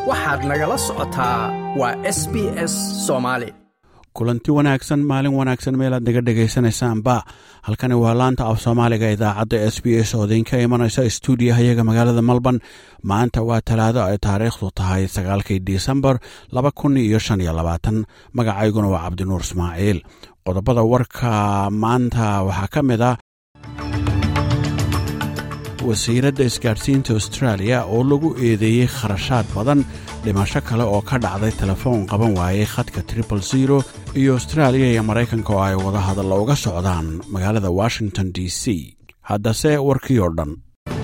waxaad nagala socotaa waa s b s soomaali kulanti wanaagsan maalin wanaagsan meelaad naga dhegaysanaysaanba halkani waa laanta af soomaaliga idaacadda s b s oo idinka imanaysa stuudiyahayaga magaalada melbourne maanta waa talaado ay taariikhdu tahay sagaalkii disembar laba kun iyo shan iyo labaatan magacayguna waa cabdinuur ismaaciil qodobada warka maanta waxaa ka mid ah wasiiradda isgaadhsiinta austraaliya oo lagu eedeeyey kharashaad badan dhimasho kale oo ka dhacday telefoon qaban waayey khadka tripal zero iyo austraaliya iyo maraykanka oo ay wada hadalla uga socdaan magaalada washington d c haddase warkii oo dhan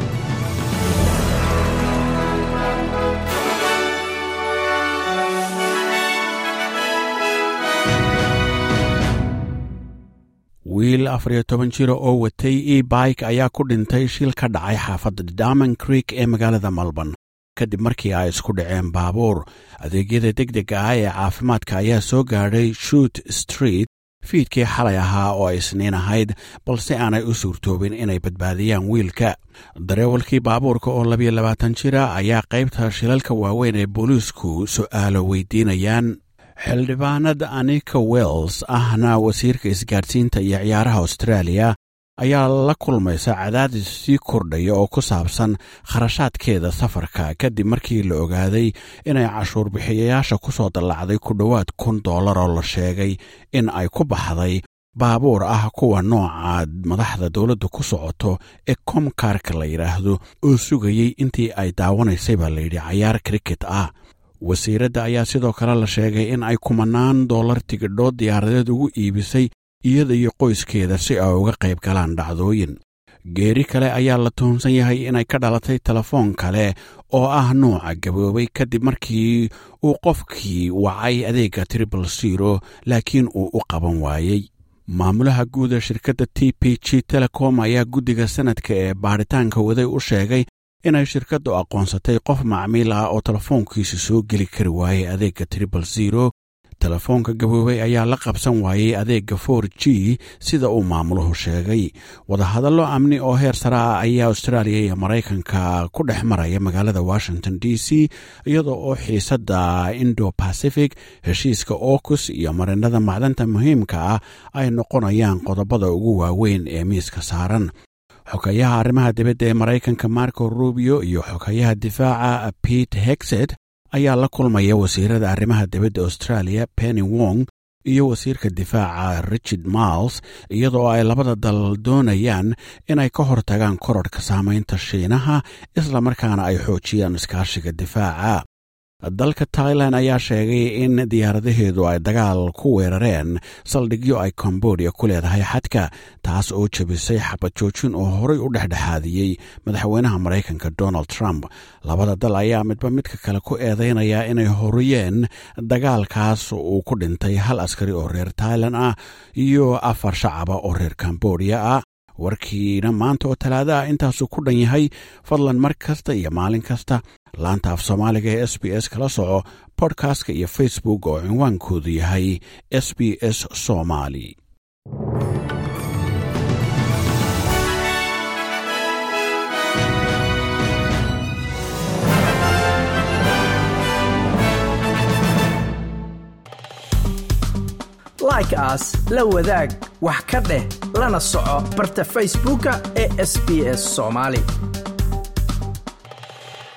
wiil afar iyo toban jira oo watay e bike ayaa ku dhintay shil ka dhacay xaafadda diamond creek ee magaalada melbourne kadib markii ay isku dhaceen baabuur adeegyada deg dega ah ee caafimaadka ayaa soo gaadhay shoot street fiidkii xalay ahaa oo ay isniin ahayd balse aanay u suurtoobin inay badbaadiyaan wiilka dareewalkii baabuurka oo labiyo labaatan jira ayaa qaybta shilalka waaweyn ee booliisku su'aalo weydiinayaan xildhibaanad anika wells ahna wasiirka isgaadhsiinta iyo ciyaaraha austraaliya ayaa la kulmaysa cadaadis sii kordhaya oo ku saabsan kharashaadkeeda safarka kadib markii la ogaaday inay cashuur bixiyayaasha ku soo dallacday ku dhowaad kun dollar oo la sheegay in ay ku baxday baabuur ah kuwa nooca madaxda dowladda ku socoto ee komkarka la yidhaahdo oo sugayey intii ay daawanaysay baa layidhi cayaar kriket ah wasiiradda ayaa sidoo kale la sheegay in ay kumanaan dollar tigidhood diyaaradeed ugu iibisay iyada iyo qoyskeeda si ay uga qayb galaan dhacdooyin geeri kale ayaa la tuhunsan yahay inay ka dhalatay telefoon kale oo ah nuuca gaboobay kadib markii uu qofkii wacay adeegga tribal zero laakiin uu u qaban waayey maamulaha guud ee shirkadda t p g telecom ayaa guddiga sanadka ee baadhitaanka waday u sheegay inay shirkaddu aqoonsatay qof macmiil ah oo telefoonkiisa soo geli kari waayey adeegga tribal zero telefoonka gaboobay ayaa la qabsan waayey adeegga for g sida uu maamuluhu sheegay wadahadallo amni oo heer sare ah ayaa austraaliya iyo maraykanka ku dhex maraya magaalada washington d c iyadoo oo xiisadda indo pacific heshiiska okus iyo marinada macdanta muhiimka ah ay noqonayaan qodobada ugu waaweyn ee miiska saaran xogayaha arrimaha dibadda ee maraykanka marco rubio iyo xogayaha difaaca pete hexet ayaa la kulmaya wasiirada arrimaha dibadda australia penny wong iyo wasiirka difaaca richard miles iyadoo ay labada dal doonayaan inay ka hortagaan kororhka saamaynta shiinaha isla markaana ay xoojiyaan iskaashiga difaaca dalka tailan ayaa sheegay in diyaaradaheedu ay dagaal ku weerareen saldhigyo ay kombodia ku leedahay xadka taas oo jebisay xabad joojin oo horay u dhexdhexaadiyey madaxweynaha maraykanka donald trump labada dal ayaa midba midka kale ku eedaynaya inay horiyeen dagaalkaas uu ku dhintay hal askari oo reer tailan ah iyo afar shacaba oo reer kombodia ah warkiina maanta oo talaada ah intaasuu ku dhan yahay fadlan mar kasta iyo maalin kasta laanta af soomaaliga ee s b s kala soco bodkastka iyo facebook oo cinwaankoodu yahay s b s somaali like aas la wadaag wax ka dheh lana soco barta facebooka ee sb s somaali